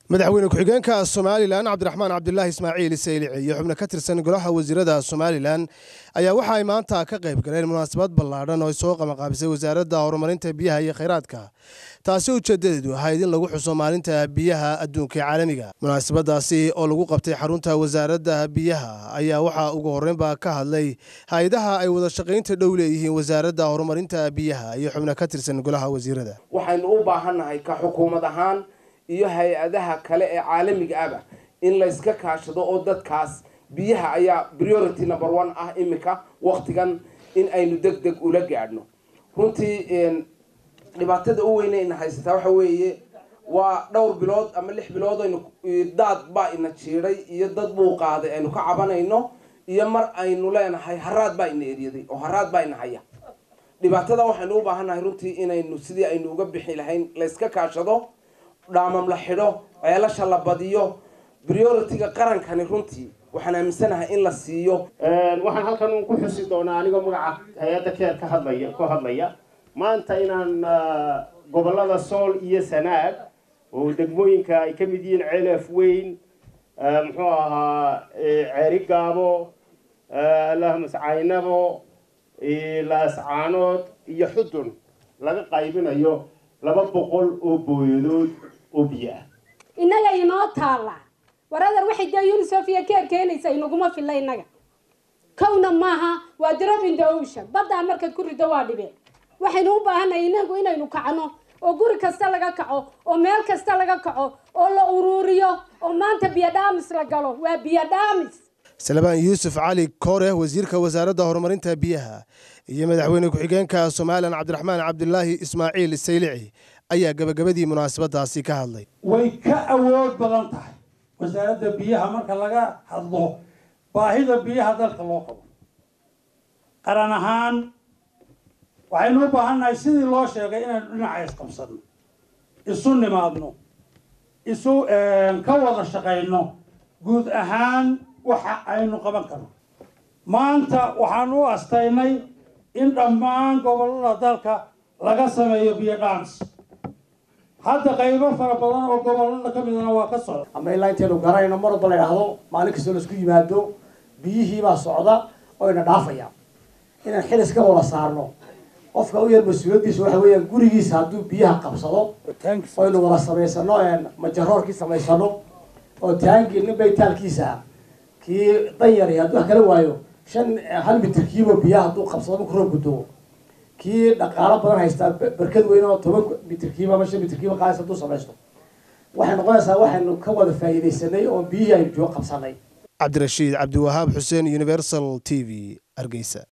madaxweyne ku-xigeenka somalilan cabdiraxmaan cabdilaahi ismaaciil saylici iyo xubno ka tirsan golaha wasiirada somalilan ayaa waxa ay maanta ka qayb galeen munaasabad ballaadhan oo ay soo qabanqaabisay wasaaradda horumarinta biyaha iyo khayraadka taasi ujeedadeedu ahayd in lagu xuso maalinta biyaha adduunka ee caalamiga munaasabadaasi oo lagu qabtay xarunta wasaaradda biyaha ayaa waxaa ugu horreynba ka hadlay hay-adaha ay wada shaqaynta dhow leeyihiin wasaaradda horumarinta biyaha iyo xubno ka tirsan golaha wasiirada waxaynu u baahannahay ka xukuumad ahaan iyo hay-adaha kale ee caalamiga aba in layska kaashado oo dadkaas biyaha ayaa priority number one ah imika waktigan in aynu deg deg ula gaadhno runtii dhibaatada u weyne ina haysataa waxa weeye waa dhowr bilood ama lix bilood aynu daad baa ina jiiday iyo dad buu qaaday aynu ka cabanayno iyo mar aynu leenahay haraad baa ina eryaday oo haraad baa ina haya dhibaatada waxaynu u baahannahay runtii inaynu sidii aynu uga bixi lahayn layska kaashado dhaamam la xidho ceelasha la badiyo priority-ga qarankani runtii waxaan aaminsanahay in la siiyo waxaan halkan ku xusi doonaa anigoo magaca hay-adda keer ka hadlaya ku hadlaya maanta inaan gobollada sool iyo sanaag oo degmooyinka ay ka mid yihiin ceelaf weyn muxuu ahaa ceeri gaabo lahmas caynabo laascaanood iyo xudun laga qaybinayo laba boqol oo booyadood oo biyo ah innaga inoo taalla waradar waxay dee unisef iyo keer keenaysa inaguma filla innaga kowna maaha waa drop in the ocean baddaa markaad ku rido waa dhibeen waxaynu u baahannahay inagu inaynu kacno oo guri kasta laga kaco oo meel kasta laga kaco oo la uruuriyo oo maanta biyo dhaamis la galo waa biyo dhaamis salebaan yuusuf cali koore wasiirka wasaaradda horumarinta biyaha iyo madaxweyne ku-xigeenka somalilan cabdiraxmaan cabdilaahi ismaaciil saylici ayaa gabagabadii munaasabadaasi ka hadlay way ka awood badan tahay wasaaradda biyaha marka laga hadlo baahida biyaha dalka loo qabo qaran ahaan waxaynu u baahannahay sidii loo sheegay inaynu dhinaca isqabsano isu nimaadno isu ka wada shaqayno guud ahaan waxa aynu qaban karno maanta waxaan u astaynay in dhammaan gobollada dalka laga sameeyo biyo dhans hadda qaybo fara badan oo gobollada ka midana waa ka socda ama ilaa intaynu garanayno mar walba la idhaahdo maalin kastoo laisku yimaado biyihiibaa socda oo ina dhaafaya inaan xil iska wada saarno qofka u yar mas-uuliyaddiisa waxa weeyaan gurigiisa hadduu biyaha qabsado oynu wada samaysano majaroorkii samaysano oo taangii nin baytaalkiisa kii danyari hadduu wax kala waayo shan hal mitirkiiba biyaha hadduu qabsado marku roob guddoo kii dhaqaalo badan haystaa barkad weyn oo toban mitirkiiba ama shan mitirkiiba qaadis hadduu samaysto waxay noqonaysaa waxaynu ka wada faa'iidaysanay oo biyihii aynu joogo qabsanay cabdirashiid cabdiwahaab xuseen universal t v hargeysa